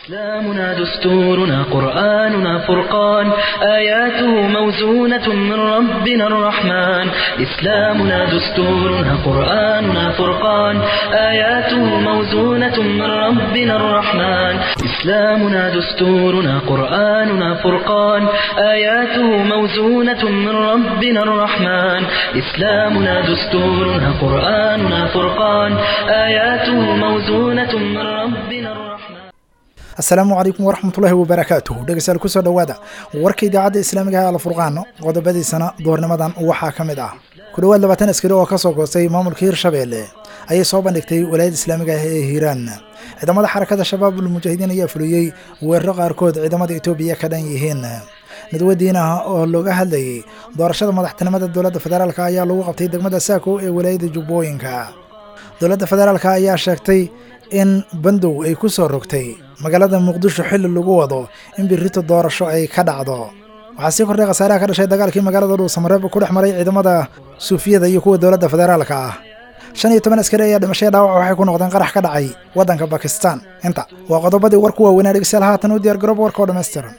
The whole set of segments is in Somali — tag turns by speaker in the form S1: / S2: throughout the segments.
S1: إسلامنا دستورنا قرآننا فرقان آياته موزونة من ربنا الرحمن إسلامنا دستورنا قرآننا فرقان آياته موزونة من ربنا الرحمن إسلامنا دستورنا قرآننا فرقان آياته موزونة من ربنا الرحمن إسلامنا دستورنا قرآننا فرقان آياته موزونة من ربنا الرحمن
S2: asalaamu calaykum waraxmatullaahi wabarakaatuh dhegeystayaal kusoo dhowaada warka idaacadda islaamiga ee alfurqaan qodobadiisana doornimadan waxaa ka mid ah ku dhowaad labaatan askari oo kasoo goostay maamulka hirshabeelle ayay soo bandhigtay walaayadda islaamiga ah ee hiiraan ciidamada xarakada shabaabul mujaahidiin ayaa fuliyey weeraro qaarkood ciidamada etoobiya ka dhan yihiin nadwadiin ah oo looga hadlayay doorashada madaxtinimada dowladda federaalk ayaa lagu qabtay degmada saako ee walaayadda jubbooyinka dowladda federaalk ayaa sheegtay in bandow ay ku soo rogtay magaalada muqdisho xilli lagu wado in birrito doorasho ay ka dhacdo waxaa sii kordhay khasaaraha ka dhashay dagaalkii magaalada dhuusamareeb ku dhex maray ciidamada suufiyada iyo kuwa dowladda federaalka ah shan iyo toban askari ayaa dhimashaya dhaawac waxay ku noqdeen qarax ka dhacay waddanka bakistan inta waa qodobadii warku waaweynaa dhegeystayaal haatan u diyaar garoob warka oo dhammaystiran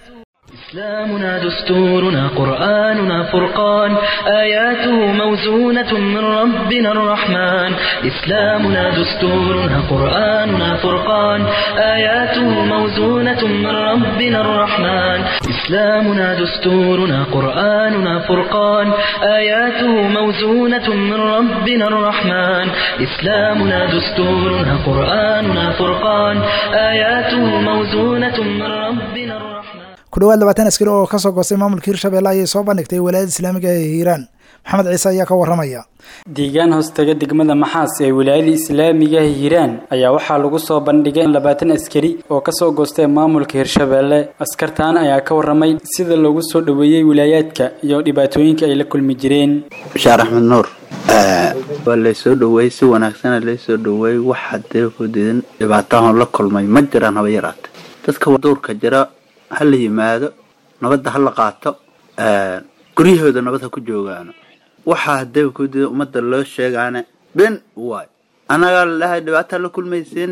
S1: إسلامنا دستورنا قرآننا فرقان آياته موزونة من ربنا الرحمن إسلامنا دستورنا قرآننا فرقان آياته موزونة من ربنا الرحمن إسلامنا دستورنا قرآننا فرقان آياته موزونة من ربنا الرحمن إسلامنا دستورنا قرآننا فرقان آياته موزونة من ربنا الرحمن
S2: ku dhowaad labaatan askari oo kasoo goostay maamulka hirshabeelle ayay soo bandhigtay walaayadda islaamiga ee hiiraan maxamed ciise ayaa ka waramaya
S3: deegaan hoostaga degmada maxaas ee wilaayada islaamiga hiiraan ayaa waxaa lagu soo bandhigay labaatan askari oo kasoo goostay maamulka hirshabeelle askartaan ayaa ka waramay sida loogu soo dhoweeyey wilaayaadka iyo dhibaatooyinka ay la kulmi jireen
S4: bashaar axmed nuur waa laysoo dhoweeyey si wanaagsana laysoo dhoweeyey wax hadee hodidan dhibaatahan la kulmay ma jiraan haba yaraata dadka duurka jira ha la yimaado nabadda ha la qaato guryahooda nabad ha ku joogaano waxaa hadee kudida ummadda loo sheegaane ben waay annagaa lalahay dhibaataa la kulmaysin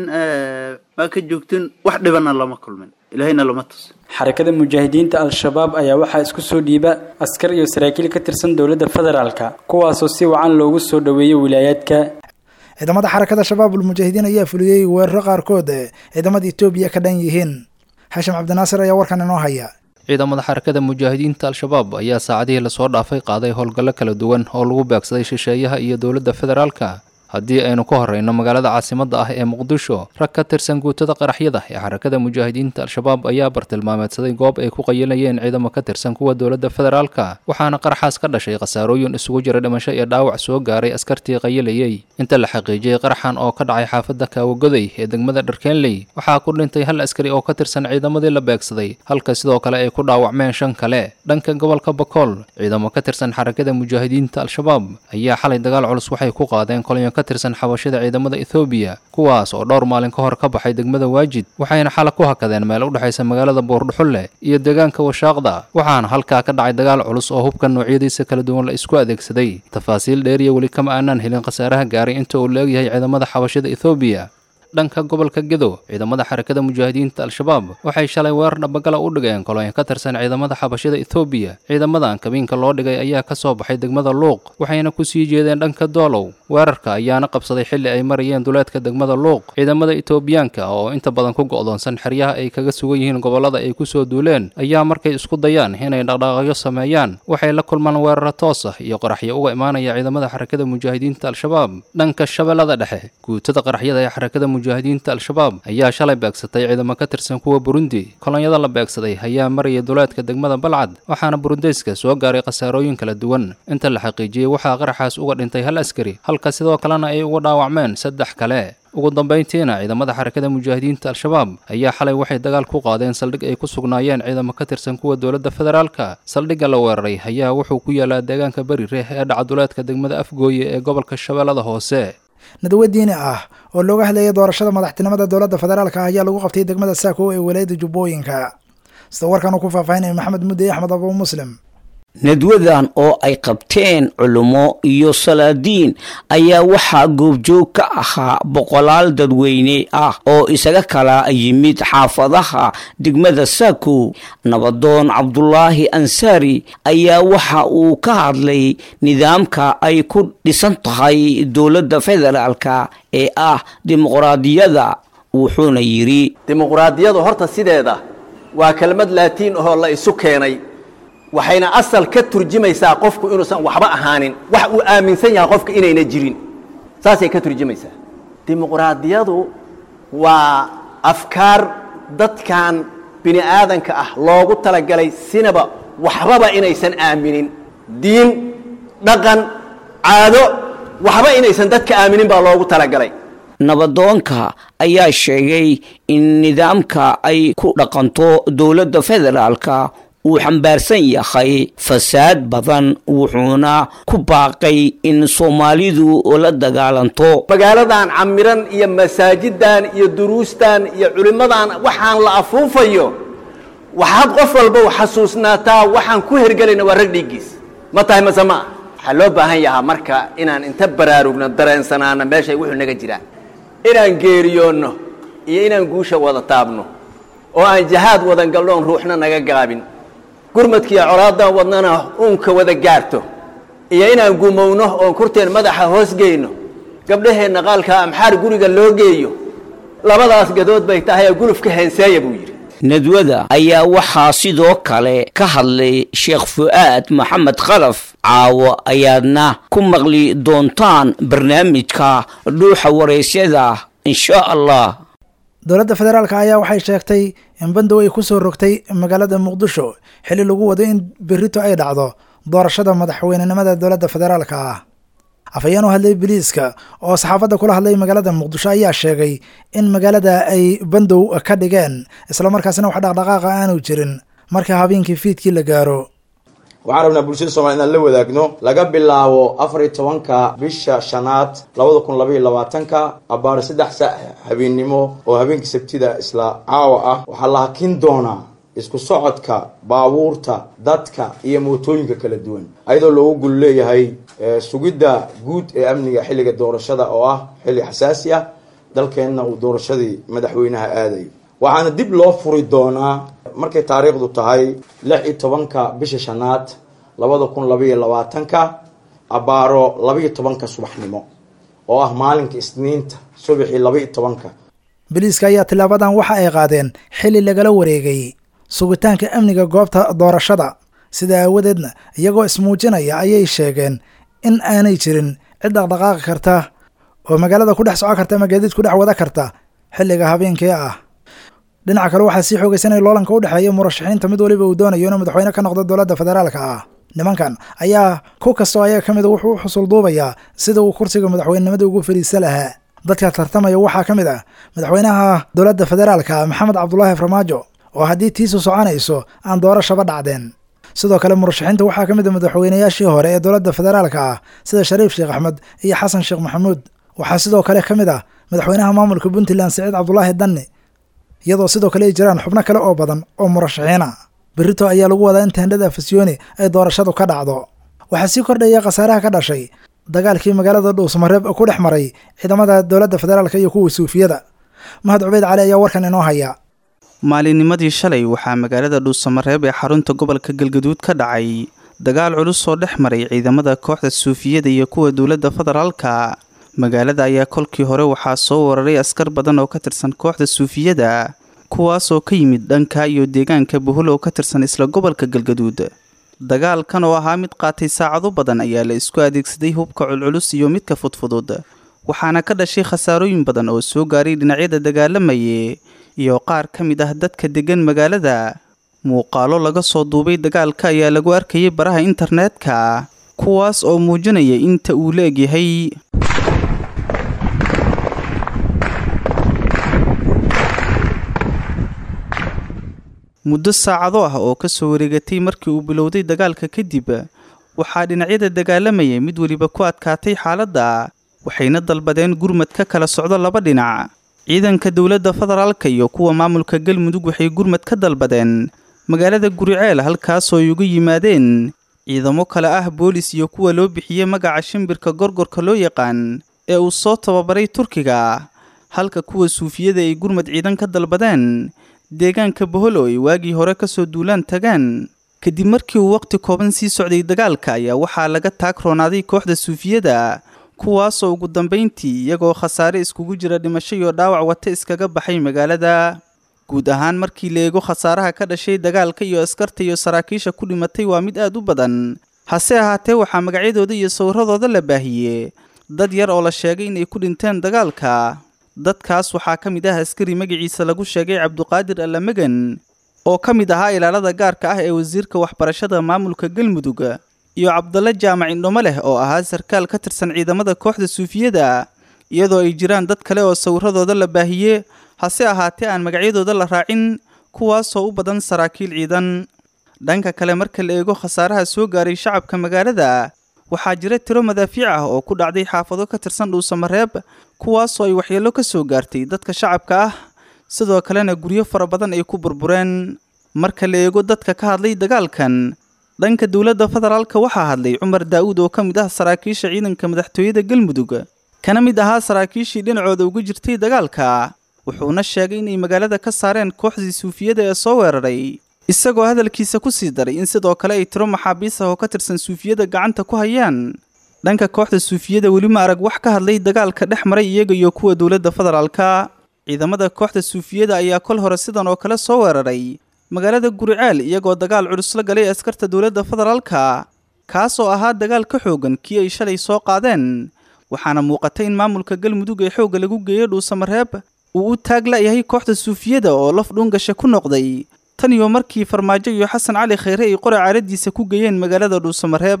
S4: maa ka joogtin wax dhibana lama kulmin ilaahayna lama tus
S3: xarakada mujaahidiinta al-shabaab ayaa waxaa isku soo dhiiba askar iyo saraakiil ka tirsan dowladda federaalka kuwaasoo si wacan loogu soo dhoweeyey wilaayaadka
S2: ciidamada xarakada shabaabul mujaahidiin ayaa fuliyey weeraro qaarkood ciidamada etoobiya ka dhan yihiin xashim cabdinaasir ayaa warkan inoo haya
S5: ciidamada xarakada mujaahidiinta al-shabaab ayaa saacadihii lasoo dhaafay qaaday howlgallo kala duwan oo lagu beegsaday shisheeyaha iyo dowladda federaalka haddii aynu ka horreyno magaalada caasimadda ah ee muqdisho rag ka tirsan guutada qaraxyada ee xarakada mujaahidiinta al-shabaab ayaa bartilmaameedsaday goob ay ku qayilayeen ciidamo ka tirsan kuwa dowladda federaalka waxaana qaraxaas ka dhashay khasaarooyin isugu jira dhimasho iyo dhaawac soo gaaray askartii qayilayey inta la xaqiijiyey qaraxan oo ka dhacay xaafadda kaawagoday ee degmada dharkeenley waxaa ku dhintay hal askari oo ka tirsan ciidamadii la beegsaday halka sidoo kale ay ku dhaawacmeen shan kale dhanka gobolka bakool ciidamo ka tirsan xarakada mujaahidiinta al-shabaab ayaa xalay dagaal culus waxay ku qaadeen kolonyo ka tirsan xabashada ciidamada ethoobiya kuwaas oo dhowr maalin ka hor ka baxay degmada waajid waxayna xala ku hakadeen meel u dhexaysa magaalada buurdhuxulle iyo deegaanka washaaqda waxaana halkaa ka dhacay dagaal culus oo hubka noocyadiisa kala duwan la isku adeegsaday tafaasiil dheeriya weli kama aanaan helin khasaaraha gaaray inta uu leegyahay ciidamada xabashada ethoobiya dhanka gobolka gedo ciidamada xarakada mujaahidiinta al-shabaab waxay shalay weerar dhabagala u dhigeen kolonyo ka tirsan ciidamada xabashada ethoobiya ciidamadan kabiinka loo dhigay ayaa ka soo baxay degmada luuq waxayna ku sii jeedeen dhanka doolow weerarka ayaana qabsaday xilli ay marayeen duleedka degmada luuq ciidamada etoobiyaanka oo inta badan ku go'doonsan xeryaha ay kaga sugan yihiin gobollada ay kusoo duuleen ayaa markay isku dayaan inay dhaqdhaaqyo sameeyaan waxay la kulmaan weeraro toos ah iyo qaraxyo uga imaanaya ciidamada xarakada mujaahidiinta al-shabaab dhanka shabeellada dhexe guutada qaraxyada ee xarakada mujaahidiinta al-shabaab ayaa shalay beegsatay ciidamo ka tirsan kuwa burundi kolonyada la beegsaday ayaa maraya duleedka degmada balcad waxaana burundeyska soo gaaray khasaarooyin kala duwan inta la xaqiijiyey waxaa qaraxaas uga dhintay hal askari halka sidoo kalena ay uga dhaawacmeen saddex kale ugu dambayntiina ciidamada xarakada mujaahidiinta al-shabaab ayaa xalay waxay dagaal ku qaadeen saldhig ay ku sugnaayeen ciidamo ka tirsan kuwa dowladda federaalka saldhigga la weeraray ayaa wuxuu ku yaalaa deegaanka beri reeh ee dhaca duleedka degmada afgooye ee gobolka shabeellada hoose
S2: nadwo diini ah oo looga hadlayay doorashada madaxtinimada dowladda federaalka ayaa lagu qabtay degmada saako ee walaayada jubbooyinka sida warkan uu ku faahfaahinaya maxamed mudde axmed abu muslim
S6: nadwadan oo ay qabteen culummo iyo salaadiin ayaa waxaa goobjoog ka ahaa boqolaal dadweyne ah oo isaga kala yimid xaafadaha degmada saako nabadoon cabdulaahi ansaari ayaa waxa uu ka hadlay nidaamka ay ku dhisan tahay dowladda federaalka ee ah dimuqraadiyada wuxuuna yidhi
S7: dimuqraadiyadu horta sideeda waa kelmad laatiin ahoo la isu keenay waxayna asal ka turjumaysaa qofku inuusan waxba ahaanin wax uu aaminsan yahay qofka inayna jirin saasay ka turjumaysaa dimuqraadiyadu waa afkaar dadkan bini aadanka ah loogu talagalay sinaba waxbaba inaysan aaminin diin dhaqan caado waxba inaysan dadka aaminin baa loogu talagalay
S6: nabadoonka ayaa sheegay in nidaamka ay ku dhaqanto dowladda federaalka uu xambaarsan yahay fasaad badan wuxuuna ku baaqay in soomaalidu la dagaalanto
S7: magaaladan camiran iyo masaajidan iyo duruustan iyo culimmadan waxaan la afuufayo waxaad qof walba xasuusnaataa waxaan ku hergelayna waa rag dhiiggiis ma tahay mase ma ah waxaa loo baahan yahaa marka inaan inta baraarugno dareensanaana meeshay wuxuu naga jiraan inaan geeriyoonno iyo inaan guusha wada taabno oo aan jahaad wadan galnoon ruuxna naga gaabin gurmadkiiyo colaadan wadnana uunka wada gaarto iyo inaan gumowno oon kurteen madaxa hoos geyno gabdhaheenna qaalka amxaar guriga loo geeyo labadaas gadood bay tahay gulufka heenseeya buu yidhi
S6: nadwada ayaa waxaa sidoo kale ka hadlay sheekh fu'aad maxamed khalaf caawo ayaadna ku maqli doontaan barnaamijka dhuuxa waraysyada insha allah
S2: dowladda federaalk ayaa waxay sheegtay in bandow ay ku soo rogtay magaalada muqdisho xilli lagu wado in berito ay dhacdo doorashada madaxweynenimada dowladda federaalka ah afhayeen u hadlay biliiska oo saxaafadda kula hadlay magaalada muqdisho ayaa sheegay in magaalada ay bandow ka dhigeen islamarkaasina wax dhaqdhaqaaqa aanu jirin marka habeenkii fiidkii la gaaro
S8: waxaan rabnaa bulshada soomaliya inaan la wadaagno laga bilaabo afar iyo tobanka bisha shanaad labada kun labaiyo labaatanka abaar saddex sa habeennimo oo habeenkii sabtida isla caawa ah waxaa la hakin doonaa isku socodka baabuurta dadka iyo mootooyinka kala duwan ayadoo loogu gul leeyahay sugidda guud ee amniga xilliga doorashada oo ah xilli xasaasi ah dalkeenna uu doorashadii madaxweynaha aadayo waxaana dib loo furi doonaa markay taariikhdu tahay lix iyo tobanka bisha shanaad labada kun labaiyo labaatanka abaaro labaiyo tobanka subaxnimo oo ah maalinka isniinta subaxii labaiyo tobanka
S2: biliiska ayaa tilaabadan waxa ay qaadeen xilli lagala wareegay sugitaanka amniga goobta doorashada sida aawadeedna iyagoo ismuujinaya ayay sheegeen in aanay jirin cid dhaqdhaqaaqi karta oo magaalada ku dhex soco karta ama gaadiid ku dhex wada karta xilliga habeenkii ah dhinaca kale waxaa sii xoogaysanaya loolanka u dhexeeya murashaxiinta mid waliba uu doonayo inuu madaxweyne ka noqdo dowladda federaalka ah nimankan ayaa ku kastoo ayaga ka mida wuxuu u xusul duubayaa sida uu kursiga madaxweynenimada ugu fadhiisa lahaa dadka tartamaya waxaa ka mid ah madaxweynaha dowladda federaalka maxamed cabdulaahi farmaajo oo haddii tiisu soconayso aan doorashaba dhacdeen sidoo kale murashaxiinta waxaa ka mid a madaxweynayaashii hore ee dowladda federaalka ah sida shariif sheekh axmed iyo xasan sheekh maxamuud waxaa sidoo kale ka mid ah madaxweynaha maamulka puntland siciid cabdulaahi danni iyadoo sidoo kale ay jiraan xubno kale oo badan oo murashaxiina berito ayaa lagu wadaa in teendhada fasyooni ay doorashadu ka dhacdo waxaa sii kordhaya khasaaraha ka dhashay dagaalkii magaalada dhuusmareeb ku dhex maray ciidamada dowladda federaalka iyo kuwa suufiyada mahad cubeyd cali ayaa warkan inoo haya
S9: maalinnimadii shalay waxaa magaalada dhuusamareeb ee xarunta gobolka galgaduud ka dhacay dagaal culus oo dhex maray ciidamada kooxda suufiyada iyo kuwa dowladda federaalka magaalada ayaa kolkii hore waxaa soo wararay askar badan oo ka tirsan kooxda suufiyada kuwaas oo ka yimid dhanka iyo deegaanka buhul oo ka tirsan isla gobolka galgaduud dagaalkan oo ahaa mid qaatay saacado badan ayaa la isku adeegsaday hubka culculus iyo midka fudfudud waxaana ka dhashay khasaarooyin badan oo soo gaaray dhinacyada dagaalamaye iyo qaar ka mid ah dadka deggan magaalada muuqaalo laga soo duubay dagaalka ayaa lagu arkayay baraha internetka kuwaas oo muujinaya inta uu la egyahay muddo saacado ah oo ka soo wareegatay markii uu bilowday dagaalka kadib waxaa dhinacyada dagaalamayay mid weliba ku adkaatay xaaladda waxayna dalbadeen gurmad ka kala socdo laba dhinac ciidanka dowladda federaalka iyo kuwa maamulka galmudug waxay gurmad ka dalbadeen magaalada guriceel halkaasoo ay uga yimaadeen ciidamo kale ah boolis iyo kuwa loo bixiyey magaca shimbirka gorgorka loo yaqaan ee uu soo tababaray turkiga halka kuwa suufiyada ay gurmad ciidan ka dalbadeen deegaanka boholo ay waagii hore kasoo duulaan tagaan kadib markii uu waqti kooban sii socday dagaalka ayaa waxaa laga taag roonaaday kooxda suufiyada kuwaasoo ugu dambayntii iyagoo khasaare iskugu jira dhimasho iyo dhaawac wata iskaga baxay magaalada guud ahaan markii la eego khasaaraha ka dhashay dagaalka iyo askarta iyo saraakiisha ku dhimatay waa mid aad u badan hase ahaatee waxaa magacyadooda iyo sawiradooda la baahiyey dad yar oo la sheegay inay ku dhinteen dagaalka dadkaas waxaa ka mid ah askari magaciisa lagu sheegay cabduqaadir allamagan oo ka mid ahaa ilaalada gaarka ah ee wasiirka waxbarashada maamulka galmudug iyo cabdalle jaamac indhomo leh oo ahaa sarkaal ka tirsan ciidamada kooxda suufiyada iyadoo ay jiraan dad kale oo sawiradooda la baahiyey hase ahaatee aan magacyadooda la raacin kuwaasoo u badan saraakiil ciidan dhanka kale marka la eego khasaaraha soo gaaray shacabka magaalada waxaa jira tiro madaafiic ah oo ku dhacday xaafado ka tirsan dhuusamareeb kuwaasoo ay waxyeello ka soo gaartay dadka shacabka ah sidoo kalena guryo fara badan ay ku burbureen marka la eego dadka ka hadlay dagaalkan dhanka dowladda federaalka waxaa hadlay cumar daa'uud oo ka mid ah saraakiisha ciidanka madaxtooyada galmudug kana mid ahaa saraakiishii dhinacooda uga jirtay dagaalka wuxuuna sheegay inay magaalada ka saareen kooxdii suufiyada ee soo weeraray isagoo hadalkiisa ku sii daray in sidoo kale ay tiro maxaabiis ah oo ka tirsan suufiyada gacanta ku hayaan dhanka kooxda suufiyada weli ma arag wax ka hadlay dagaalka dhex maray iyaga iyo kuwa dowladda federaalka ciidamada kooxda suufiyada ayaa kol hore sidan oo kale soo weeraray magaalada guriceel iyagoo dagaal culus la galay askarta dowladda federaalka kaasoo ahaa dagaal ka xoogan kii ay shalay soo qaadeen waxaana muuqatay in maamulka galmudug ee xoogga lagu geeyey dhuusamareeb uu u taag la'yahay kooxda suufiyada oo laf dhuungasha ku noqday tan iyo markii farmaajo iyo xasan cali khayre ay qora caaradiisa ku geeyeen magaalada dhuusamareeb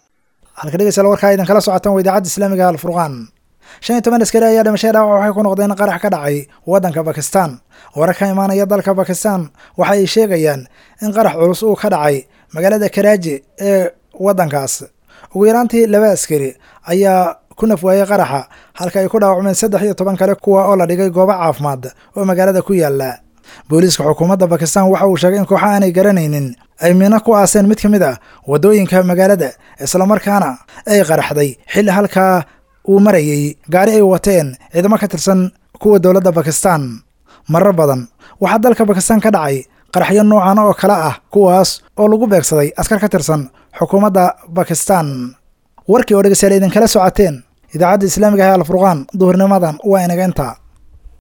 S2: halka dhegeystayaal warkaa idin kala socotaan waa idaacadda islaamiga alfurqaan shan iyo toban askari ayaa dhimashay dhaawac waxay ku noqdeen qarax ka dhacay waddanka bakistan warar ka imaanaya dalka bakistan waxa ay sheegayaan in qarax culus uu ka dhacay magaalada karaaji ee waddankaas ugu yaraantii laba askari ayaa ku nafwaayey qaraxa halka ay ku dhaawacmeen saddex iyo toban kale kuwa oo la dhigay goobo caafimaad oo magaalada ku yaala booliiska xukuumadda bakistan waxa uu sheegay in kooxa aanay garanaynin ay miino ku aaseen mid ka mid ah waddooyinka magaalada islamarkaana ay qaraxday xilli halkaa uu marayey gaari ay wateen ciidamo ka tirsan kuwa dowladda bakistan marar badan waxaa dalka bakistan ka dhacay qaraxyo noocan oo kale ah kuwaas oo lagu beegsaday askar ka tirsan xukuumadda bakistan warkii oo dhegeystayaal idinkala socoteen idaacadda islaamiga ah alfurqaan duhurnimadan waa inaga intaa